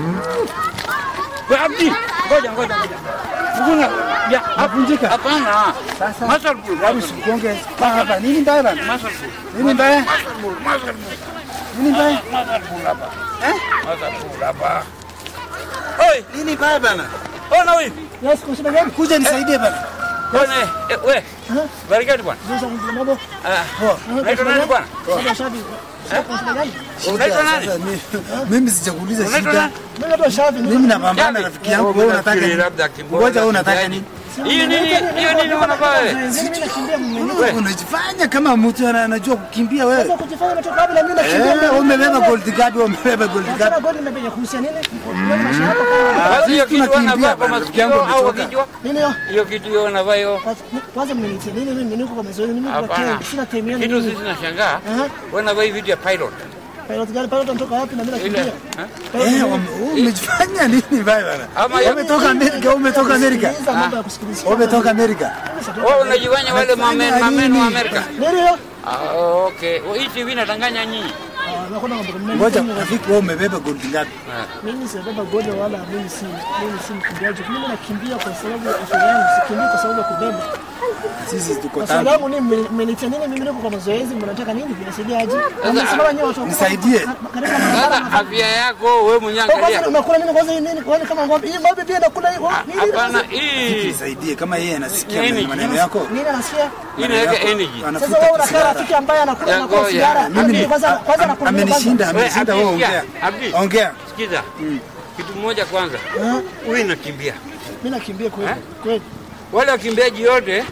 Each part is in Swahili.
Wewe Abdi, ngoja ngoja ngoja. Mbona ya Navunjika. hapana. Sasa. Masal bul. Hebu sikonge hapa. Nini mbaya bana? Masal bul. Nini mbaya? Masal bul. Masal bul. Nini mbaya? Masal bul hapa. Eh? Masal bul hapa. Oi, Nini mbaya bana? ona wewe. Yes, kwa sababu gani? Kuja nisaidie bana. Ona eh, wewe. Aha. Barikati bwana. Sasa mambo. Ah, Poa. unaitwa nani bwana? Sasa shabi. Kwa sababu gani? Unaitwa nani? Sasa mi- Mimi sijakuuliza Unaitwa shida. nani? Mimi ndo shabi. Mimi napambana Shabi. rafiki yangu. Oh, Wewe mimi unataka nafikiri nini? labda kimbola, Ngoja wewe unataka kimbiaji. nini? Hiyo nini? Hiyo nini unavaa wewe? Mimi nakimbia mwenyewe. Wewe. Unajifanya kama mtu ana- anajua kukimbia wewe. Sasa kujifanya umetoka wapi na mimi nakimbia. Eh, umebeba gold card, umebeba gold Sasa card. goli nimepiga kuhusia nini? Wewe maisha yako kama Basi hiyo kitu tunakimbia wanavaa kwa bana, rafiki masikio yangu au umechoka. kichwa? nini hiyo? Hiyo kitu hiyo wanavaa hiyo. Kwanza mmenitia nini mimi niko kwa mazoezi mimi kwa Hapana. Kenya sina time yangu. Kitu sisi nashangaa. Aha. Wanavaa hii vitu ya pilot. Pilot gani pilot anatoka wapi na mimi Ile. nakimbia? eh? Eh, wame- umejifanya nini baya bana? Ama ya- Umetoka Amerika, umetoka Amerika. Sikiliza mambo ya kusikiliza. Umetoka Amerika. Wewe unajifanya wale mamen mamen wa Amerika. Nini hiyo? Ah, okay. Hii TV inadanganya nyinyi. Ah, nakwenda mambo mengi. Ngoja rafiki, wewe umebeba gold ngapi? Mimi sijabeba goja wala mimi si mimi si mkimbiaji. Mimi nakimbia kwa sababu ya afya yangu, sikimbii kwa sababu ya kubeba. Sisi tuko Kwa tano. sababu nini mmenitia nini mimi niko kwa mazoezi, mnataka nini? Vinasaidia aje? Mnasimama nyewe watu. Nisaidie. Karibu na barabara. Sasa afya yako wewe mwenyewe Kwa kwanza angalia. unakula nini kwanza hii nini? Kwani kama ng'ombe, hii ng'ombe pia inakula hii nini? Hapana, hii Nisaidie kama yeye anasikia Nini? maneno yako. Nini anasikia? hii inaweka energy. Sasa wewe unakaa sigara. rafiki ambaye anakula Ya anakula ngoja. sigara. Mimi Mimi kwanza kwanza nakula mimi amenishinda, kwanza. amenishinda Wewe, wewe Abdi, ongea. Abdi. Ongea. Sikiza. Kitu moja kwanza. Ah, Wewe inakimbia. Mimi nakimbia kweli. Eh? Kweli. Wale wakimbiaji wote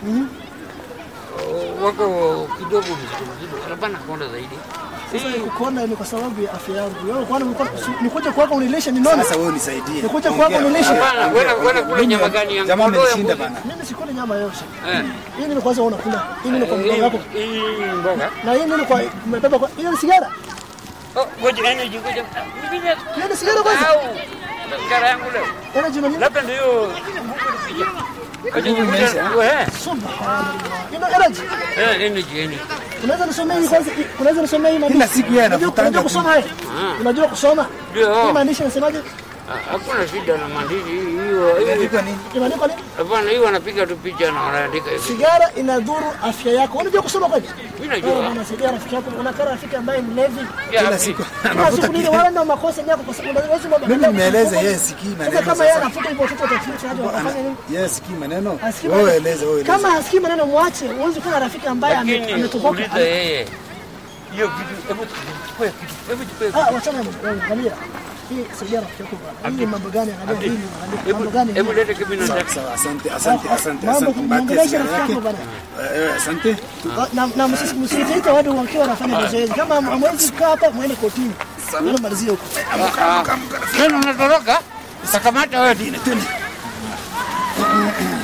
oh, wako kidogo mzito mzito. Hapana konda zaidi. Sasa Hii nikukonda ni kwa sababu ya afya yangu. Wewe kwani nikuja kwako unilishe ninone? Sasa wewe unisaidie. Nikuja kwako Ongea. unilishe. hapana, wewe wewe kula nyama gani ya Jamaa kondoo ya amenishinda mbuzi? bana. Mimi sikuli nyama yote. Eh. Hii nini kwanza unakula? Hii nini kwa Eh, mdomo wako? Hii mboga. Na hii nini kwa umebeba kwa hiyo ni sigara? Oh, ngoja energy ngoja. Mimi Hiyo ni sigara kwanza? au sigara yangu leo. Energy nini? Labda ndio nguvu nipija. Ngoja Nguvu nikuja. imeisha. Wewe. Subhanallah. Ina energy. Eh, energy energy. Unaweza nisomea hii kwanza? Unaweza nisomea hii Kila maandishi? siku yeye Unajua anafutanga unajua tu. kusoma wewe? Ah. Unajua kusoma? Ndio. Hii maandishi yanasemaje? Ah, Hakuna shida na maandishi hiyo. hiyo- Imeandikwa nini? Imeandikwa nini? Hapana, hiyo wanapiga tu picha na wanaandika hivi. Sigara inadhuru afya yako. Unajua kusoma kweli? Mimi Wewe najua. unasaidia rafiki yako. Unakaa rafiki ambaye mlevi. Ya, Kila Abdi. siku Kila anafuta siku nini kitu. wala ndio makosa yako kwa sababu unaweza mambo. Mimi nimeeleza yeye sikii Sasa maneno kama yeye sasa. anafuta hivyo watoto watafuta hadi wanafanya nini? Yeye sikii maneno. Hasikii Wewe maneno. eleza, wewe eleza. Kama hasikii maneno mwache. Huwezi kuwa na rafiki ambaye ame- Lakini ametoboka. uliza yeye. Hiyo kitu hebu chukue kitu. Hebu chukue kitu. Ah, wachana na wewe, angalia. Hii saidia rafiki yako bwana. Hii ni mambo gani angalia hii ni angalia mambo Hebu gani? hebu lete kibino Sawa, ndani. sawa, asante, asante, asante, Mambo asante. Mpatie kumwongelesha sigara rafiki yake. yako bwana. Eh, eh, Asante. Na na msisi- msiite watu wakiwa wanafanya mazoezi. Kama hamwezi kukaa hapa muende kotini. Ndio malizie huko. Tena unatoroka? Sakamata wewe. Twende.